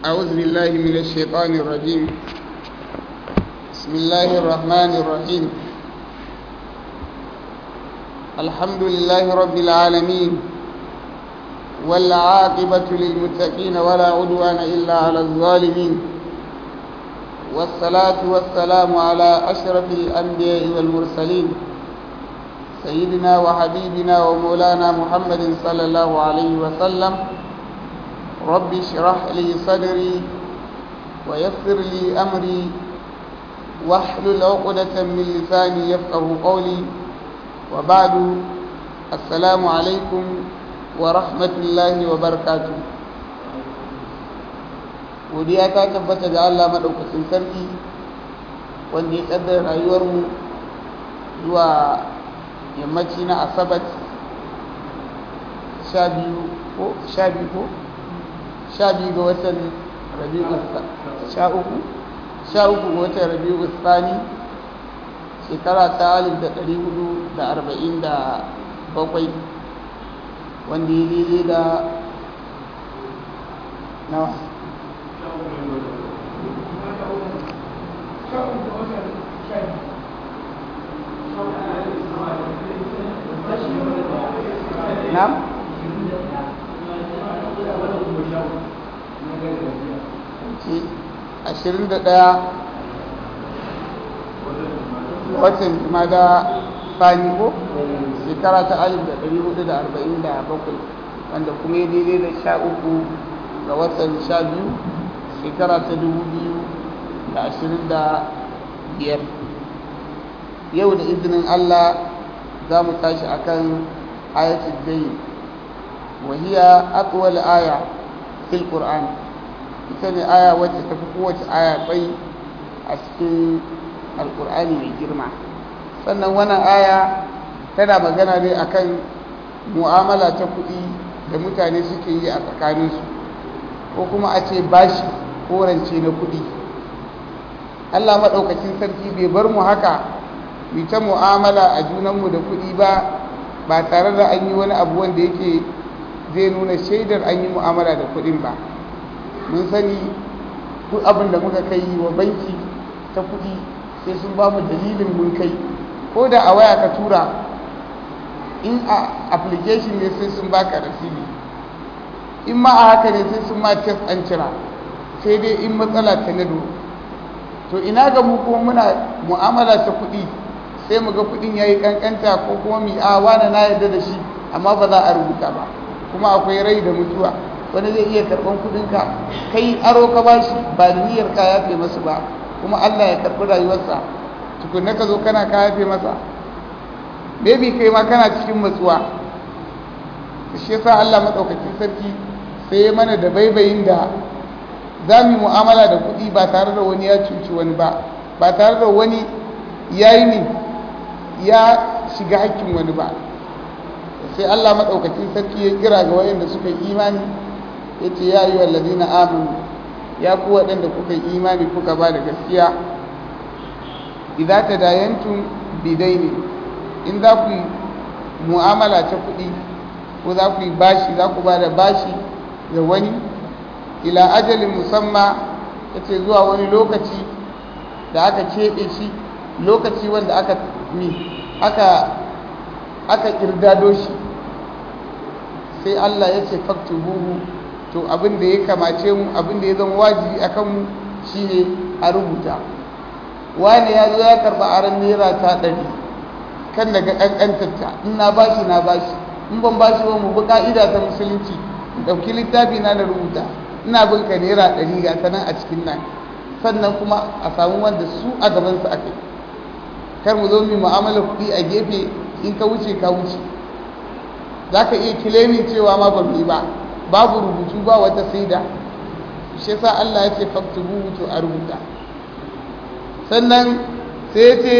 أعوذ بالله من الشيطان الرجيم بسم الله الرحمن الرحيم الحمد لله رب العالمين والعاقبة للمتقين ولا عدوان إلا على الظالمين والصلاة والسلام على أشرف الأنبياء والمرسلين سيدنا وحبيبنا ومولانا محمد صلى الله عليه وسلم رب اشرح لي صدري ويسر لي أمري واحلل عقدة من لساني يفقه قولي وبعد السلام عليكم ورحمة الله وبركاته godiya ta tabbata ga Allah maɗaukacin sarki wanda ya ƙaddara rayuwarmu zuwa yammaci na asabat sha biyu ko sha biyu ko sha biyu ga watan rabi'u sha uku sha uku ga watan rabi'u tsani shekara ta alif da ɗari hudu da arba'in da bakwai wanda ya daidai da nawa Nam? ashirin da ɗaya watan mada fani ko shekara ta alif da ɗari hudu da arba'in da bakwai wanda kuma ya daidai da sha uku ga watan sha biyu shekara ta dubu biyu da ashirin da biyar yau da izinin allah za mu tashi akan ayatul dayn wa hiya aqwal aya fil qur'an ita ne aya wacce ta fi kowace aya tsayi a cikin alqur'ani mai girma sannan wannan aya tana magana ne akan mu'amala ta kuɗi da mutane suke yi a tsakaninsu ko kuma a ce bashi ko rance na kuɗi Allah maɗaukacin sarki bai bar mu haka mu ta mu'amala a junanmu da kuɗi ba ba tare da an yi wani abu wanda yake zai nuna shaidar an yi mu'amala da kuɗin ba mun sani duk abin da muka kai wa banki ta kuɗi sai sun ba mu dalilin mun kai ko da a waya ka tura in a application ne sai sun baka rasili in ma a haka ne sai sun ma test an cira sai dai in matsala ta nado to ina ga mu kuma muna mu'amala ta kuɗi sai mu ga kuɗin ya yi ƙanƙanta ko kuma mi a wani na yarda da shi amma ba za a rubuta ba kuma akwai rai da mutuwa wani zai iya karɓan kuɗinka kai aro ka ba shi ba da niyyar ka yafe masu ba kuma Allah ya karɓi rayuwarsa tukunna ka zo kana ka yafe masa maybe kai ma kana cikin matsuwa shi yasa Allah madaukakin sarki sai ya mana da baibayin da za mu mu'amala da kuɗi ba tare da wani ya cuci wani ba ba tare da wani ya yi ne ya shiga hakkin wani ba sai Allah maɗaukakin sarki ya kira ga wayanda suka yi imani ya ce ya yi wallazi na amini ya ku waɗanda kuka yi imani kuka ba da gaskiya idan ta dayantun bidai ne in za ku yi mu'amala ta kuɗi ko za ku yi bashi za ku ba da bashi ga wani ila ajalin musamma ya ce zuwa wani lokaci da aka keɓe shi lokaci wanda aka mi aka aka kirdado shi sai Allah ya ce faktubuhu to abin da ya kamace mu abin da ya zama wajibi a kanmu shine a rubuta wani ya zo ya karɓa aran naira ta ɗari kan daga ƙanƙantarta in na bashi na bashi in ban bashi ba mu bi ƙa'ida ta musulunci ɗauki littafi na da rubuta ina bin ka naira ɗari ga ta nan a cikin nan sannan kuma a samu wanda su a gabansu aka yi kar mu zo mu mu'amala kuɗi a gefe in ka wuce ka wuce za ka iya kilemin cewa ma ba mu yi ba babu rubutu ba wata saida shi yasa Allah ya ce faktubu to a rubuta sannan sai ya ce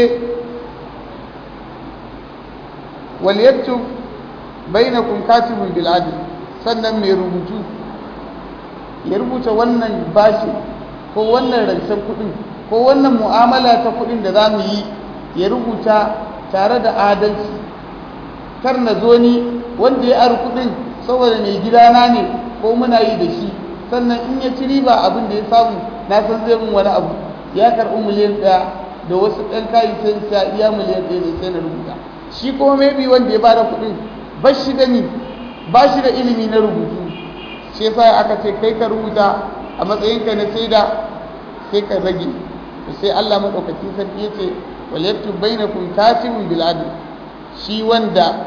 wal yaktub bainakum katibun bil adl sannan mai rubutu ya rubuta wannan bashi ko wannan rancen kuɗin ko wannan mu'amala ta kuɗin da za mu yi ya rubuta tare da adalci kar na zo ni wanda ya ari kuɗin saboda mai gidana ne ko muna yi da shi sannan in ya ci riba abin da ya samu na san zai mun wani abu ya karɓi miliyan ɗaya da wasu ɗan kayi sai sa iya miliyan ɗaya ne sai na rubuta shi kuma maybe wanda ya bada kuɗin ba shi da ni ba shi da ilimi na rubutu shi yasa aka ce kai ka rubuta a matsayinka na saida sai ka rage sai Allah madaukakin sarki ya ce wal yaktub bainakum katibun bil adl shi wanda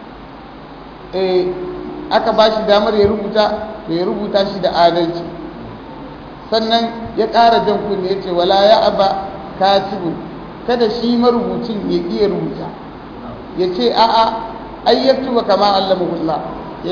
eh aka ba shi damar ya rubuta to ya rubuta shi da adalci sannan ya ƙara jan kunne ya ce wala ya aba katibun kada shi marubucin ya iya rubuta ya ce a'a ai yaktuba kama allamahullah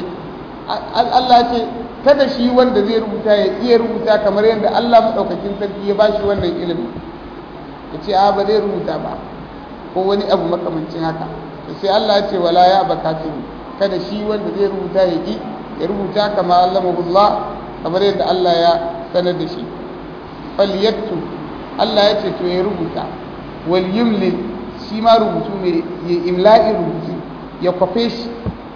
Allah ce kada shi wanda zai rubuta ya iya rubuta kamar yadda Allah maɗaukakin sarki ya bashi wannan ilimi ya ce a ba zai rubuta ba ko wani abu makamancin haka to sai Allah ya ce wala ya bakatiru kada shi wanda zai rubuta ya ki ya rubuta kama allamahullah kamar yadda Allah ya sanar da shi falyattu Allah ya ce to ya rubuta wal yumlil shi ma rubutu mai ya imla'i rubutu ya kwafe shi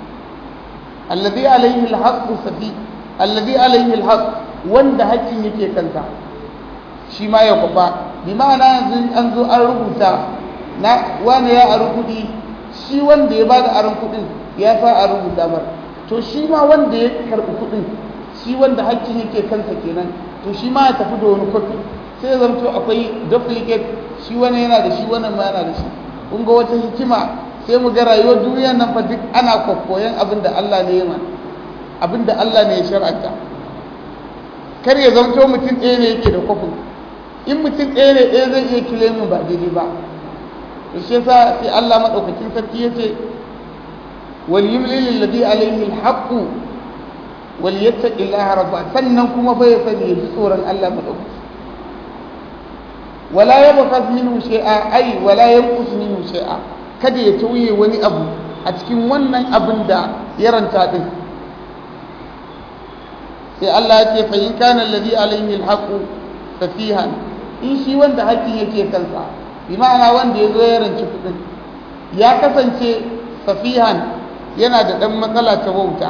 alladhi alayhi alhaq safi alladhi alayhi alhaq wanda hakkin yake kanta shi ma ya kwafa bi ma'ana yanzu an zo an rubuta na wani ya aru kudi shi wanda ya bada aron kudin ya sa a rubuta mar to shi ma wanda ya karbi kudin shi wanda hakkin yake kansa kenan to shi ma ya tafi da wani kwafi sai zanto akwai duplicate shi wani yana da shi wannan ma yana da shi kun ga wata hikima sai mu ga rayuwar duniyar nan fa duk ana kwakkoyan abin da Allah ne ya mana abin da Allah ne ya shar'anta kar ya zanto mutum ɗaya ne yake da kwafin in mutum ɗaya ne ɗaya zai iya kilemin ba daidai ba to shi yasa sai Allah madaukakin sarki ya ce wal yumli lil ladhi alayhi al haqq wal yattaqi Allah rabba sannan kuma fa ya sani ya ji tsoron Allah madaukaki wala yabkhas minhu shay'a ay wala yanqus minhu shay'a kada ya tauye wani abu a cikin wannan abin da ya ranta din sai Allah ya ce fa in kana alladhi alayhi alhaqu safihan in shi wanda haƙƙin yake kansa bi ma'ana wanda ya zo ya ranci kuɗin ya kasance safihan yana da ɗan matsala ta wauta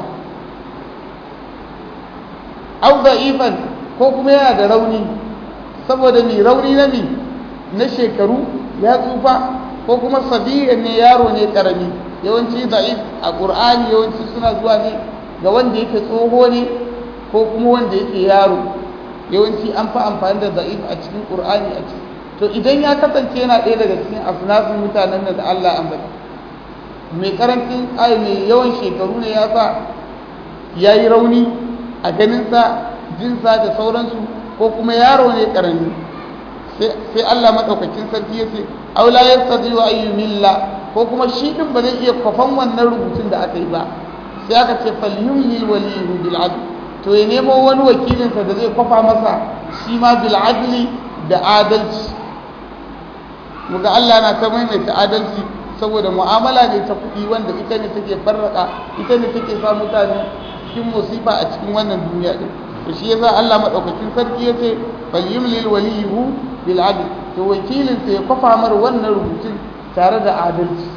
au da'ifan ko kuma yana da rauni saboda mi rauni na mi na shekaru ya tsufa ko kuma sabiyan ne yaro ne karami yawanci da'if a qur'ani yawanci suna zuwa ne ga wanda yake tsoho ne ko kuma wanda yake yaro yawanci an fi amfani da da'if a cikin qur'ani a ciki to idan ya kasance yana ɗaya daga cikin asnafin mutanen da Allah an bata mai karancin ai mai yawan shekaru ne ya sa ya yi rauni a ganinsa jinsa da sauransu ko kuma yaro ne karami sai Allah maɗaukakin sarki ya ce aula ya tsaji wa ayyumilla ko kuma shi ɗin ba zai iya kwafan wannan rubutun da aka yi ba sai aka ce falyumli waliyu bil adl to ya nemo wani wakilinsa da zai kwafa masa shi ma bil adli da adalci muga Allah na ta maimaita adalci saboda mu'amala ne ta kuɗi wanda ita ne take farraka ita ne take sa mutane cikin musifa a cikin wannan duniya din to shi yasa Allah madaukakin sarki yace fal yumlil waliyuhu bil adl to wakilin sa ya kwafa mar wannan rubutun tare da adalci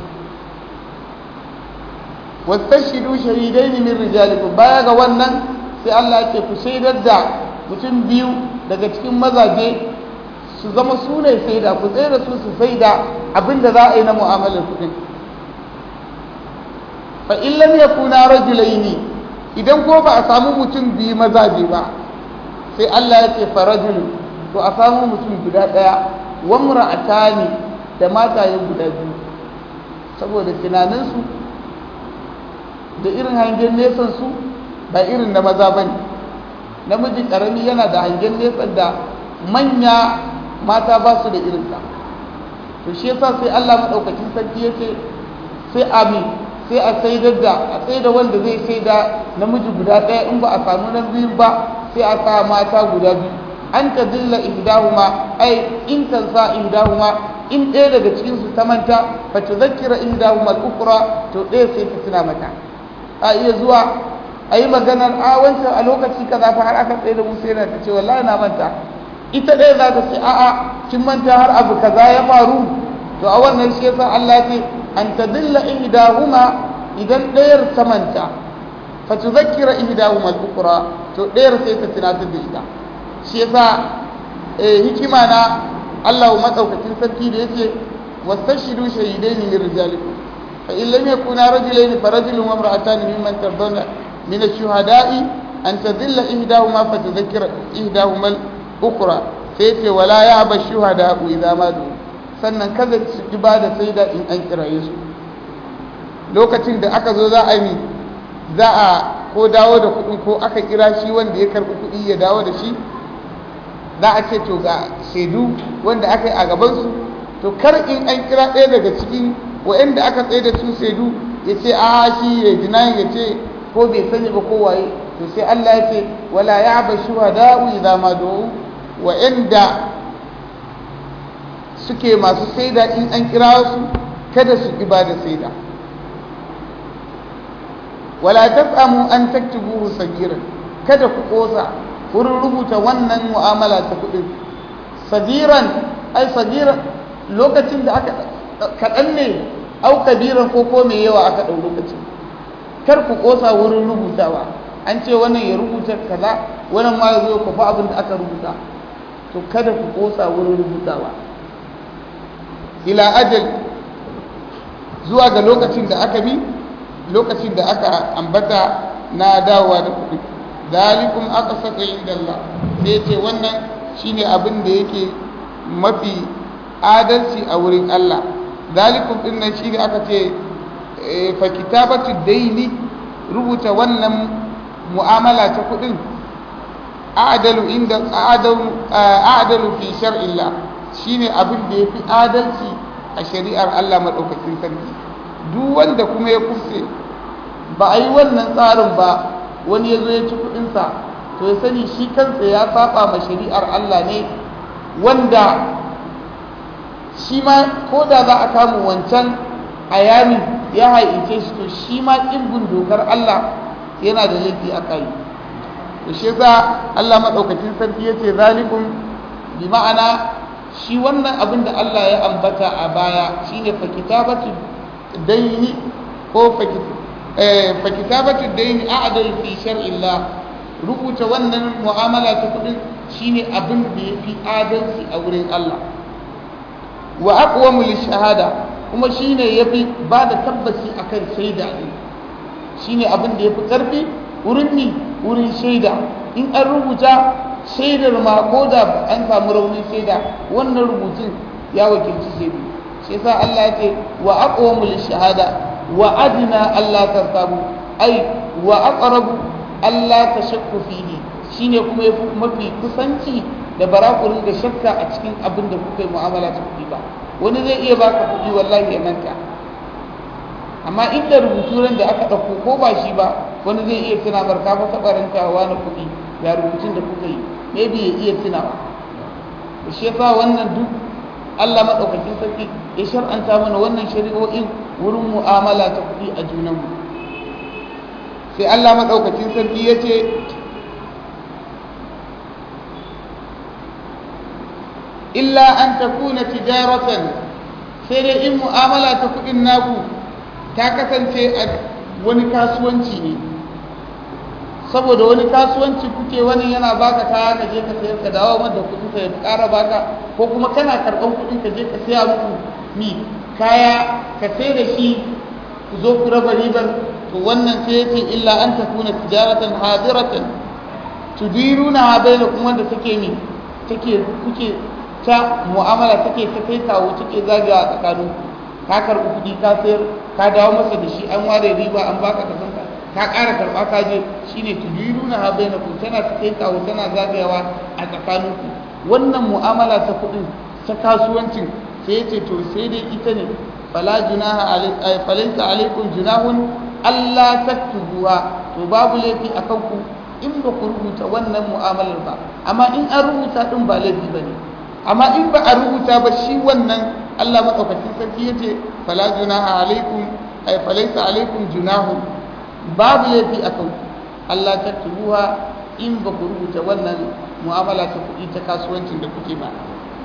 wastashidu shahidaini min rijalikum baya ga wannan sai Allah yake ku shaidar da mutum biyu daga cikin mazaje su zama su ne saida ku tsaye da su su saida abinda za a yi na mu'amalar kuɗin fa in lam yakuna rajulaini idan ko ba a samu mutum biyu mazaje ba sai Allah ya ce farajul to a samu mutum guda ɗaya wa mura'atani da mataye guda biyu saboda tunaninsu da irin hangen nesan su ba irin na maza ba ne namiji ƙarami yana da hangen nesan da manya mata ba su da irinsa to shi yasa sai Allah maɗaukacin sarki ya ce sai abi sai a saidar da a tsaida wanda zai saida namiji guda ɗaya in ba a samu na biyu ba sai a sa mata guda biyu an ta dilla ihdahuma ai in kan sa ihdahuma in ɗaya daga cikin su ta manta fa tuzakkira ihdahuma al-ukhra to ɗaya sai ta tuna mata a iya zuwa a yi maganar a wancan a lokaci kaza fa har aka tsaye da musa yana ta ce wallahi na manta ita ɗaya za ta ce a'a kin manta har abu kaza ya faru to a wannan shi yasa Allah ce an tadilla ihdahuma idan ɗayar ta manta fa tuzakkira ihdahuma al-ukhra to ɗayar sai ta tunatar da ita shi yasa hikima na Allah matsaukakin sarki da yace wastashidu shahidaini min rijalikum fa in lam yakuna rajulaini fa rajulun wa imra'atan mimman tardawna min ash-shuhada'i an tadilla ihdahuma fa tudhakkira ihdahuma al-ukhra sai ce wala ya'ba ash-shuhada'u idha ma du sannan kada su ki bada saida in an kiraye su lokacin da aka zo za a yi za a ko dawo da kuɗin ko aka kira shi wanda ya karɓi kuɗi ya dawo da shi za a ce to ga shaidu wanda aka yi a gabansu to kar in an kira ɗaya daga cikin wa'anda aka tsaye da su shaidu ya ce a shi ya jina ya ce ko bai sani ba ko waye to sai Allah ya ce wala ya ba shuhada'u idza ma du'u wa'anda suke masu saida in an kira su kada su ki bada saida wala tasamu an taktubuhu sagiran kada ku kosa wurin rubuta wannan mu'amala ta kudin sagiran ai sagiran lokacin da aka kaɗan ne au kabiran ko ko mai yawa aka ɗau lokacin kar ku kosa wurin rubutawa an ce wannan ya rubuta kaza wannan ma ya zo ku fa abin da aka rubuta to kada ku kosa wurin rubutawa ila ajal zuwa ga lokacin da aka bi lokacin da aka ambata na dawowa da kuɗi zalikum aka saka inda Allah sai ce wannan shine abin da yake mafi adalci a wurin Allah zalikum din nan shine aka ce fa kitabatu daini rubuta wannan mu'amala ta kuɗin a'dalu inda a'dalu a'dalu fi shar'illah shine abin da yafi adalci a shari'ar Allah madaukakin sarki duk wanda kuma ya kufce ba a yi wannan tsarin ba wani ya zo ya ci kudinsa to ya sani shi kansa ya saba ma shari'ar Allah ne wanda shi ma ko da za a kama wancan ayami ya haice shi to shi ma ƙirgun dokar Allah yana da laifi a kai to shi yasa Allah maɗaukacin sarki ya ce zalikun bi ma'ana shi wannan abin da Allah ya ambata a baya shine fa kitabatu daini ko fa kitabatu daini a'dal fi shar'illah rubuta wannan mu'amala ta kudin shine abin da yafi adalci a wurin Allah wa aqwamu lishahada kuma shine yafi ba da tabbaci akan shaida din shine abin da yafi karfi wurin ni wurin shaida in an rubuta shaidar ma ko da an samu raunin shaida wannan rubutun ya wakilci shaidu shi yasa Allah ya ce wa aqwamu lishahada wa adna Allah tasabu ai wa aqrabu Allah tashakku fihi shine kuma yafi mafi kusanci da barakurin da shakka a cikin abin da kuka yi mu'amala ta kuɗi ba wani zai iya baka kuɗi wallahi ya manta amma inda rubutu ran da aka ɗauko ko ba shi ba wani zai iya tuna barka fa taɓa rantawa na kuɗi ga rubutun da kuka yi maybe ya iya tunawa shi yasa wannan duk Allah maɗaukakin sarki ya shar'anta mana wannan shari'o'in wurin mu'amala ta kuɗi a junanmu sai Allah maɗaukakin sarki ya ce illa an ta kuna tijaratan sai dai in mu'amala ta kuɗin naku ta kasance a wani kasuwanci ne saboda wani kasuwanci kuke wani yana baka kaya ka je ka sayar ka dawo mata kuɗin ka ya ƙara baka ko kuma kana karɓan kuɗin ka je ka saya muku mi kaya ka sai da shi ku zo ku raba ribar to wannan sai yace illa an takuna tijaratan hadiratan tudiruna bainakum wanda take mi take kuke ta mu'amala take ta kai kawo take zagawa tsakanin ka karɓi kuɗi ka sayar ka dawo masa da shi an ware riba an baka ka sanka ka ƙara karɓa ka je shine tudiruna ha bainakum tana ta kai kawo tana zagayawa a tsakaninku wannan mu'amala ta kuɗin ta kasuwancin sai yace to sai dai ita ne fala junaha alaikum falaysa alaikum junahun alla taktubuha to babu laifi akan ku in ba ku rubuta wannan mu'amalar ba amma in an rubuta din ba laifi bane amma in ba a rubuta ba shi wannan Allah madaukakin sarki yace fala junaha alaikum ay falaysa alaikum junahun babu laifi akan ku Allah taktubuha in ba ku rubuta wannan mu'amala ta kuɗi ta kasuwancin da kuke ba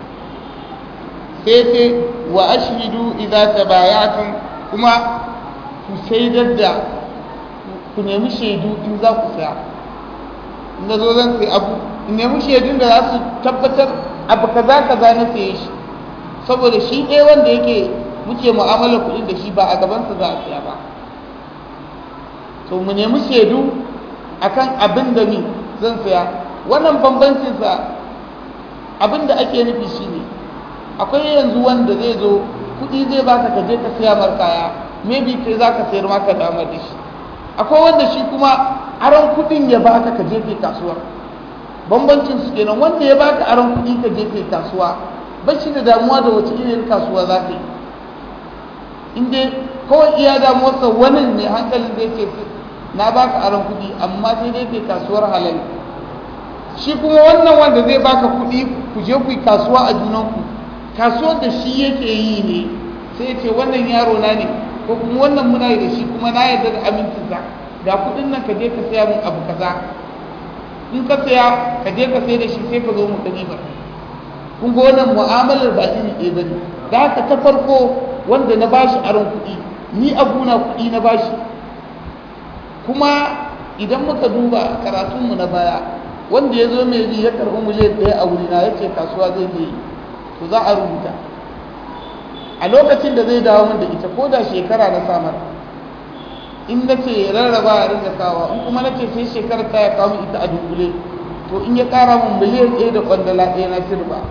sai ce wa ashhidu idza tabaya'tum kuma ku shaidar da ku nemi shaidu in za ku saya na zo zan sai abu in nemi shaidun da za su tabbatar abu kaza kaza na saye shi saboda shi ɗaya wanda yake muke mu'amalar kuɗin da shi ba a gabansa za a siya ba to mu nemi shaidu akan abin da ni zan saya wannan bambancinsa abin da ake nufi shi ne akwai yanzu wanda zai zo kuɗi zai baka ka je ka siya mar kaya maybe kai za ka sayar maka damar da shi akwai wanda shi kuma aron kuɗin ya baka ka je kai kasuwa bambancin su kenan wanda ya baka aron kuɗi ka je kai kasuwa ba shi da damuwa da wace irin kasuwa za ka yi in dai kawai iya damuwarsa wani mai hankalin zai ce na baka aron kuɗi amma sai dai kai kasuwar halal shi kuma wannan wanda zai baka kuɗi ku je ku yi kasuwa a junanku kasuwar da shi yake yi ne sai ce wannan yaro na ne ko kuma wannan muna yi da shi kuma na yarda da amincinsa ga kuɗin nan ka je ka saya min abu kaza in ka saya ka je ka sai da shi sai ka zo mu ka ba kun ga wannan mu'amalar ba iri ɗaya bane da haka ta farko wanda na bashi aron kuɗi ni abuna kuɗi na bashi kuma idan muka duba karatunmu na baya wanda ya zo mai ya karɓi miliyan ɗaya a wurina ya ce kasuwa zai je to za a rubuta a lokacin da zai dawo min da ita ko da shekara na samar in na ce rarraba a rinka kawa in kuma na ce sai shekarar ta ya kawo ita a dunkule to in ya ƙara min miliyan ɗaya da kwandala ɗaya na sirba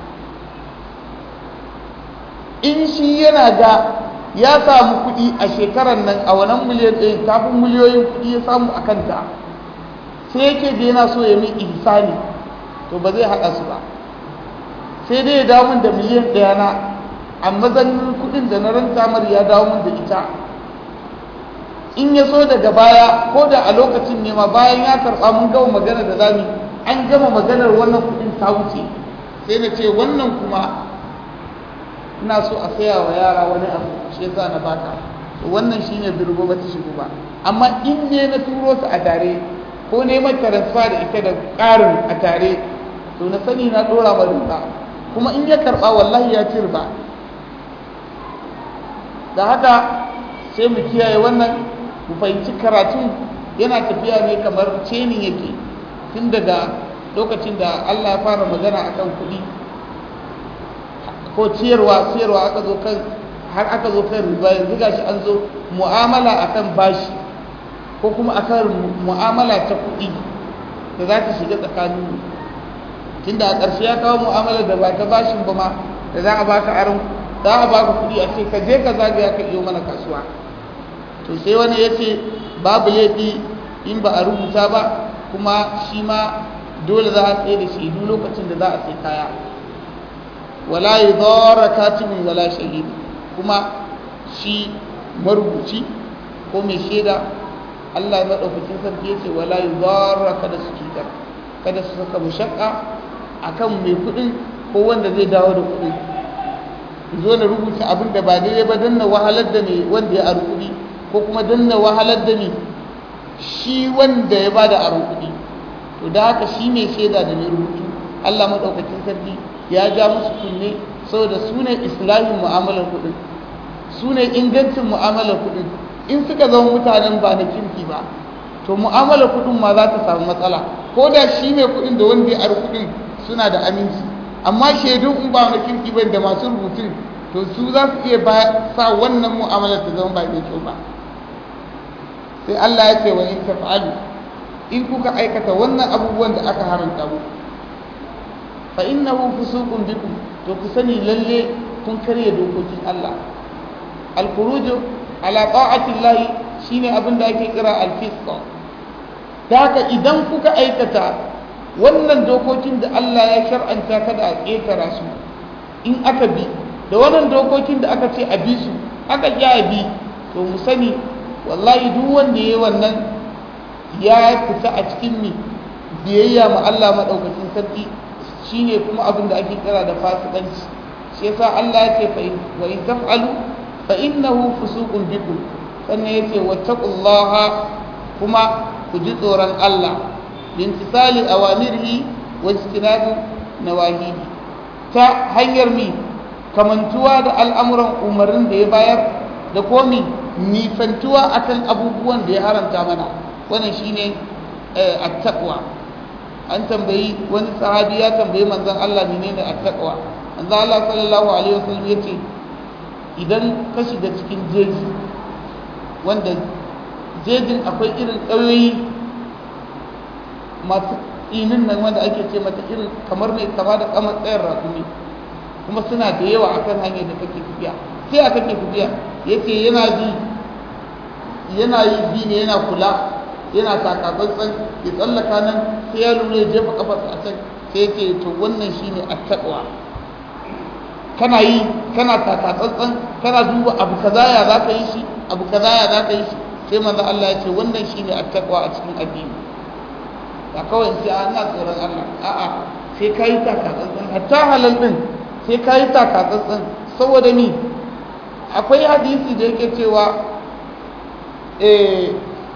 in shi yana ga ya samu kuɗi a shekarar nan a wannan miliyan ɗaya kafin miliyoyin kuɗi ya samu a kanta sai yake da yana so ya min ihsani to ba zai haɗa su ba sai dai ya dawo min da miliyan ɗaya na a mazanin kuɗin da na ranta mar ya dawo min da ita in ya so daga baya ko da a lokacin ne ma bayan ya karɓa mun gama magana da zami an gama maganar wannan kuɗin ta wuce sai na ce wannan kuma ina so a saya wa yara wani abu shi yasa na baka to wannan shine birgo ba ta shigo ba amma in ne na turo su a tare ko neman transfer da ita da ƙarin a tare to na sani na ɗora ma riba kuma in ya karɓa wallahi ya ci riba da haka sai mu kiyaye wannan mu fahimci karatun yana tafiya ne kamar cenin yake tun daga lokacin da Allah ya fara magana akan kuɗi ko ciyarwa ciyarwa aka zo kan har aka zo kan riba yanzu gashi an zo mu'amala akan bashi ko kuma akan mu'amala ta kuɗi da za ta shiga tsakanin tunda a ƙarshe ya kawo mu'amala da ba ta bashin ba ma da za a baka aron za a baka kuɗi a ce ka je ka zagaya ka iyo mana kasuwa to sai wani ya ce babu laifi in ba a rubuta ba kuma shi ma dole za a tsaye da shaidu lokacin da za a sai kaya wala yi zara katibin wala shahidi kuma shi marubuci ko mai shaida Allah ya maɗaukakin sarki ya ce wala yi zara kada su cutar kada su saka mushakka a kan mai kuɗin ko wanda zai dawo da kuɗin zo na rubuta abin da ba daidai ba don na wahalar da mai wanda ya aru kuɗi ko kuma don na wahalar da mai shi wanda ya bada aron kuɗi to da haka shi mai shaida da mai rubutu Allah maɗaukakin sarki ya ja musu kunne saboda su ne islahin mu'amalar kuɗin su ne ingancin mu'amalar kuɗin in suka zama mutanen ba na kirki ba to mu'amalar kuɗin ma za ta samu matsala ko da shi mai kuɗin da wanda ya ar kuɗin suna da aminci amma shaidun in ba na kirki ba da masu rubutun to su za su iya sa wannan mu'amalar ta zama ba mai kyau ba sai Allah ya ce wa in taf'alu in kuka aikata wannan abubuwan da aka haramta muku fa innahu fusuqun bikum to ku sani lalle kun karya dokokin Allah al-khuruj ala ta'ati Allah shine abin da ake kira al-fisq da haka idan kuka aikata wannan dokokin da Allah ya shar'anta kada a ƙetara su in aka bi da wannan dokokin da aka ce a bi su aka ƙi a bi to mu sani wallahi duk wanda ya yi wannan ya fita a cikin mi biyayya ma Allah maɗaukakin sarki shine kuma abin da ake kira da fasikanci shi yasa Allah ya ce wa in taf'alu fa innahu fusuqun bikum sannan ya ce wattaqullaha kuma ku ji tsoron Allah bintisali awamirihi wa istinabu nawahihi ta hanyar mi kamantuwa da al'amuran umarnin da ya bayar da komi nisantuwa akan abubuwan da ya haramta mana wannan shine at-taqwa an tambayi wani sahabi ya tambayi manzon Allah menene at-taqwa manzon Allah sallallahu alaihi wasallam yace idan ka shiga cikin jeji wanda jejin akwai irin ƙauyoyi masu tsinin nan wanda ake ce mata irin kamar mai kama da kamar tsayar rakumi kuma suna da yawa akan hanyar da kake tafiya sai a kake tafiya yace yana ji yana yi bi ne yana kula yana takatsantsan ya tsallaka nan sai ya lura ya jefa kafarsa a can sai ya ce to wannan shine attaqwa kana yi kana takatsantsan kana duba abu kaza ya za ka yi shi abu kaza ya za ka yi shi sai manzo Allah ya ce wannan shine attaqwa a cikin addini ba kawai sai ana tsoron Allah a'a sai ka yi takatsantsan hatta halal din sai ka yi takatsantsan saboda ni akwai hadisi da yake cewa eh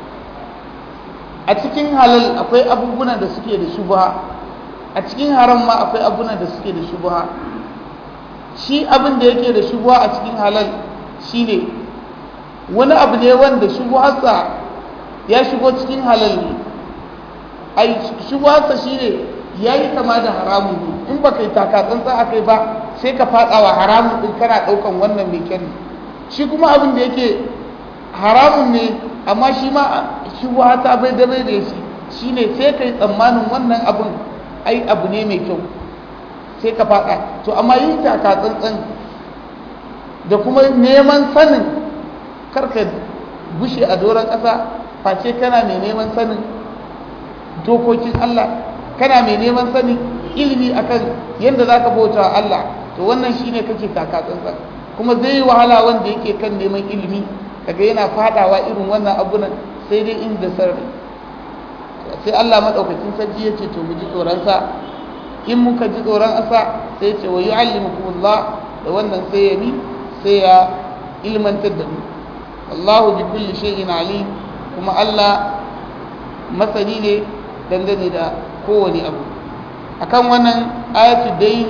a cikin halal akwai abubuwan da suke da shubha a cikin haram ma akwai abubuwan da suke da shubha shi abin da yake da shubha a cikin halal shine wani abu ne wanda shubharsa ya shigo cikin halal ne ai shubharsa shine yayi kama da haramun ne in baka yi takatsantsa akai ba sai ka fadawa haramun din kana daukan wannan mai kyan shi kuma abin da yake haramun ne amma shi ma shubha ta bai da bai da shi shine sai kai tsammanin wannan abin ai abu ne mai kyau sai ka faɗa to amma yin taka tsantsan da kuma neman sanin karka gushe a doron ƙasa face kana mai neman sanin dokokin Allah kana mai neman sanin ilimi akan yadda za ka bauta wa Allah to wannan shine kake taka tsantsan kuma zai yi wahala wanda yake kan neman ilimi kaga yana fadawa irin wannan abunan sai dai inda sarri sai Allah madaukakin sarki ya ce to mu ji tsoron sa in muka ji tsoron asa sai ce wa yu'allimukumullah da wannan sai ya ni sai ya ilmantar da mu wallahu bi kulli shay'in alim kuma Allah masani ne dangane da kowane abu akan wannan ayatu dai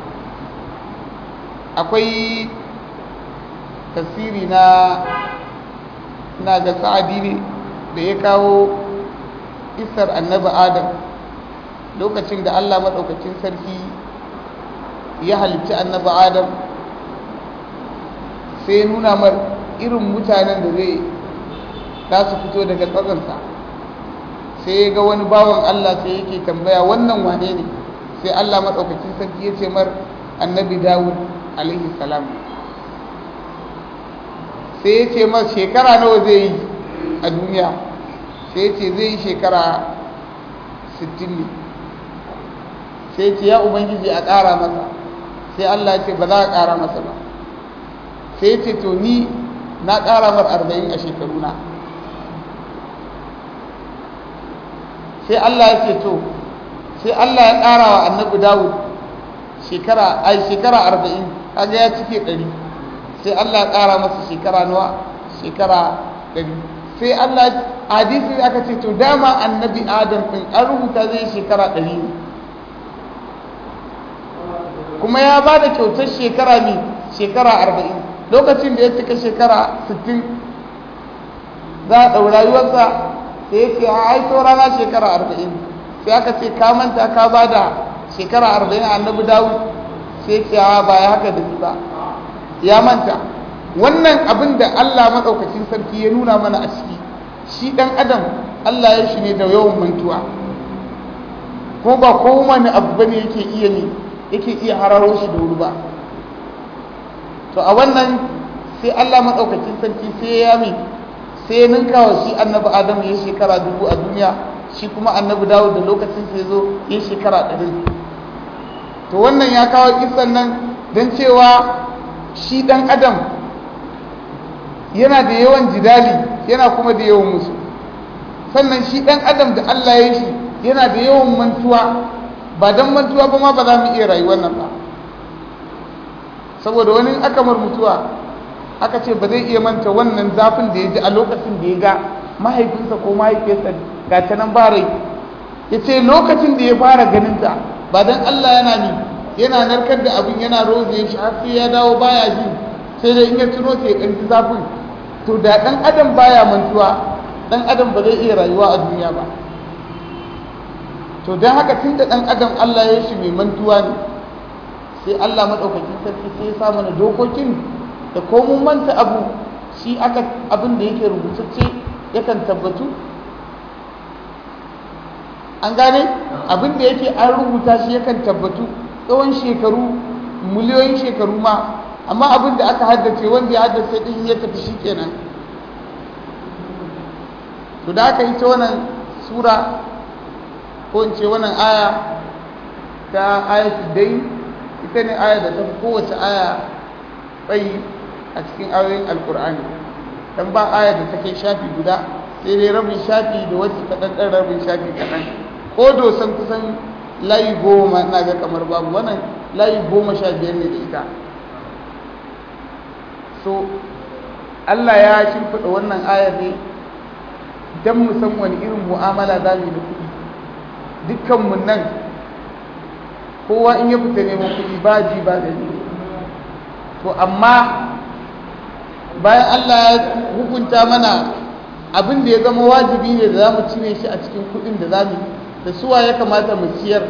akwai tasiri na na ga sa'adi ne da ya kawo isar annabi adam lokacin da allah maɗaukacin sarki ya halicci annabi adam sai nuna mar irin mutanen da zai za su fito daga tsatsansa sai ga wani bawan allah sai yake tambaya wannan wane ne sai allah maɗaukacin sarki ya ce mar annabi dawud alaihi salam sai ya ce mar shekara nawa zai yi a duniya sai ya ce zai yi shekara 60 ne sai ce ya ubangiji a ƙara masa sai Allah ce ba za a ƙara masa ba sai ce to ni na ƙara mar arba'in a shekaruna sai Allah ya ce to sai Allah ya ƙara wa annabi dawud shekara ai shekara arba'in kaga ya cike ɗari sai Allah ya ƙara masa shekara nawa shekara ɗari sai Allah hadisi aka ce to dama annabi adam ɗin an rubuta zai shekara ɗari ne kuma ya ba da kyautar shekara ne shekara arba'in lokacin da ya cika shekara sittin za a ɗau rayuwarsa sai ya ce a aito rana shekara arba'in sai aka ce ka manta ka ba da shekara arba'in a annabi dawud sai ce a ba ya haka da ba ya manta wannan abin da allah maɗaukacin sarki ya nuna mana a ciki shi ɗan adam allah ya shi ne da yawan mantuwa ko ba kowane abu bane yake iya ne yake iya hararo shi da wuri ba to a wannan sai Allah maɗaukacin sarki sai ya mi sai ya ninka wa shi annabi Adamu ya shekara dubu a duniya shi kuma annabi Dawud da lokacin sai zo ya shekara ɗari to wannan ya kawo kisan nan don cewa shi ɗan adam yana da yawan jidali yana kuma da yawan musu sannan shi ɗan adam da Allah ya shi yana da yawan mantuwa ba don mantuwa ba ma ba za mu iya rayuwar nan ba saboda wani akamar mutuwa aka ce ba zai iya manta wannan zafin da ya ji a lokacin da ya ga mahaifinsa ko mahaifiyarsa ga ta nan ba rai ya ce lokacin da ya fara ganinta ba don Allah yana ni yana narkar da abin yana roze shi har sai ya dawo baya ji sai dai in ya tuno sai ya ji zafin to da ɗan adam baya mantuwa ɗan adam ba zai iya rayuwa a duniya ba to to don haka tun da ɗan adam Allah ya shi mai mantuwa ne sai Allah maɗaukakin sarki sai ya sa mana dokokin da ko mun manta abu shi aka abin da yake rubutacce yakan tabbatu an gane abin da yake an rubuta shi yakan tabbatu tsawon shekaru miliyoyin shekaru ma amma abin da aka haddace wanda ya haddace din ya tafi shi kenan to da aka yi ta wannan sura ko in ce wannan aya ta ayatul dai ita ne aya da ta fi kowace aya tsayi a cikin ayoyin alkur'ani dan ba aya da take shafi guda sai dai rabin shafi da wacce kaɗan ɗan rabin shafi kaɗan ko dosan kusan layi goma na ga kamar babu wannan layi goma sha biyar ne da ita so Allah ya shimfiɗa wannan ayar ne don mu san wani irin mu'amala za mu yi da kuɗi dukkanmu nan kowa in ya fita neman kuɗi ba ji ba gani to amma bayan Allah ya hukunta mana abin da ya zama wajibi ne da za mu cire shi a cikin kuɗin da za mu da suwa ya kamata mu ciyar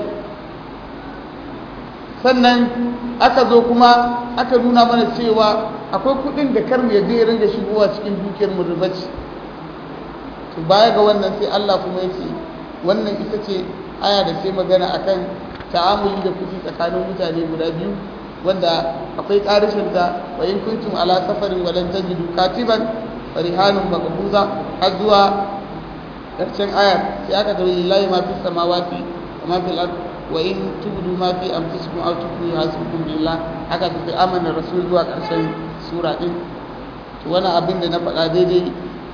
sannan aka zo kuma aka nuna mana cewa akwai kuɗin da kar mu yadda ya ringa shigowa cikin dukiyar mu riba ce to baya ga wannan sai Allah kuma ya ce wannan ita ce aya da sai magana akan ta'amuli da kuɗi tsakanin mutane guda biyu wanda akwai ƙarishin ta wa in kuntum ala safarin walan tajidu katiban farihanun maqbuza har zuwa ƙarshen ayar sai aka tabbata lillahi ma fi samawati wa ma fil ard wa in tubdu ma fi anfusikum aw tukhfu hasbukum billah haka ta sai amana rasul zuwa ƙarshen sura din to wannan abin da na faɗa daidai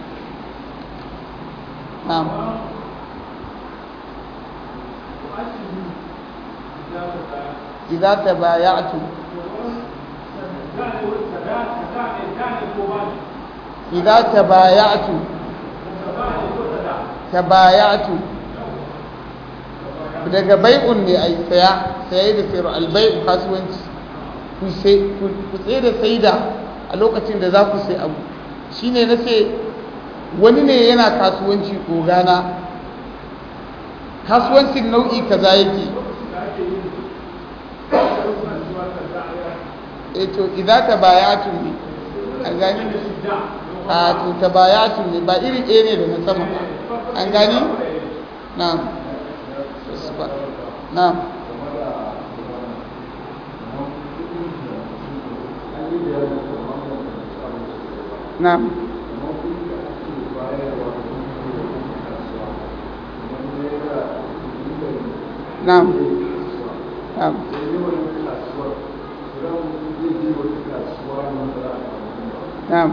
na'am إذا تبايعتم إذا تبايعتم تبايعتم daga bai'un ne a yi saya saye da sayar albai'u kasuwanci ku tsaye da saida a lokacin da za ku sai abu shi ne na ce wani ne yana kasuwanci ogana kasuwancin nau'i kaza yake to idan ta bayatun ne an gani a to ta bayatun ne ba iri ɗaya ne da na sama an gani na na na na na Na'am.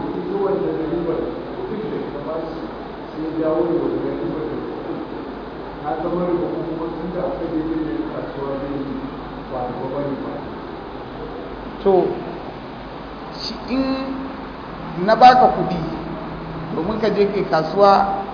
To, shi in na baka kudi domin ka je kai kasuwa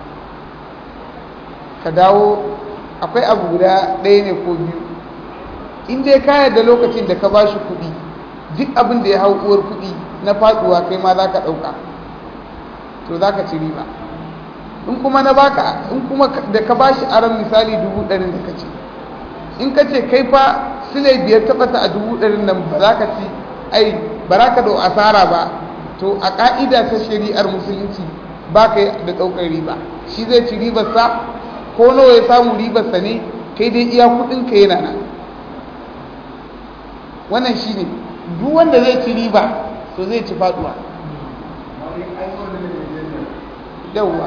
ka dawo akwai abu guda ɗaya ne ko biyu in dai ka da lokacin da ka ba shi kudi duk abin da ya hau uwar kudi na faduwa kai ma za ka ɗauka to za ka ci riba in kuma na baka in kuma da ka bashi aron misali dubu ɗarin da ka ce in ka ce kai fa silai biyar tabbata a dubu ɗarin nan ba za ka ci ai ba za ka dau asara ba to a ƙa'ida ta shari'ar musulunci ba ka da ɗaukar riba shi zai ci ribarsa ko nawa ya samu ribarsa ne kai dai iya kuɗinka yana nan wannan shi ne duk wanda zai ci riba to zai ci faduwa yauwa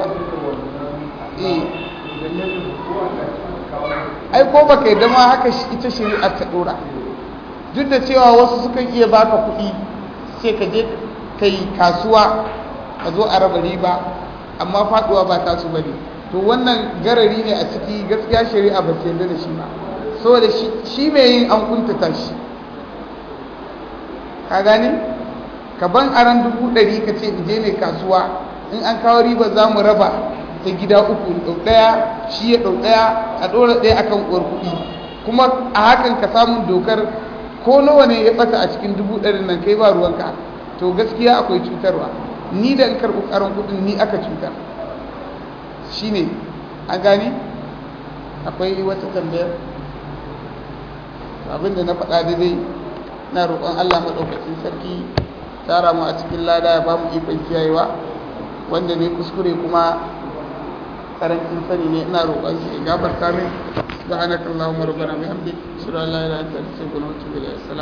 ai ko baka yi dama haka ita shari'a ta dora duk da cewa wasu sukan iya baka kuɗi sai ka je ka yi kasuwa ka zo a raba riba amma faduwa ba ta su bane to wannan garari ne a ciki gaskiya shari'a ba ta yarda da shi ba saboda shi mai yin an kuntata shi ka gani ka ban aran dubu ɗari ka ce in je ne kasuwa in an kawo riba za mu raba ta gida uku ɗau ɗaya shi ya ɗau ɗaya a ɗora ɗaya akan uwar kuɗi kuma a hakan ka samun dokar ko nawa ne ya ɓata a cikin dubu ɗari nan kai ba ruwanka to gaskiya akwai cutarwa ni da in karɓi ƙaran kuɗin ni aka cutar shi ne an gani akwai wata tambayar abinda na faɗa daidai na roƙon Allah maɗaukacin sarki tara mu a cikin lada ya ba mu ikon kiyayewa wanda ne kuskure kuma karancin sani ne ina roƙon shi ya gafarta min subhanakallahumma rabbana bihamdik ashhadu an la ilaha illa anta astaghfiruka wa atubu ilayk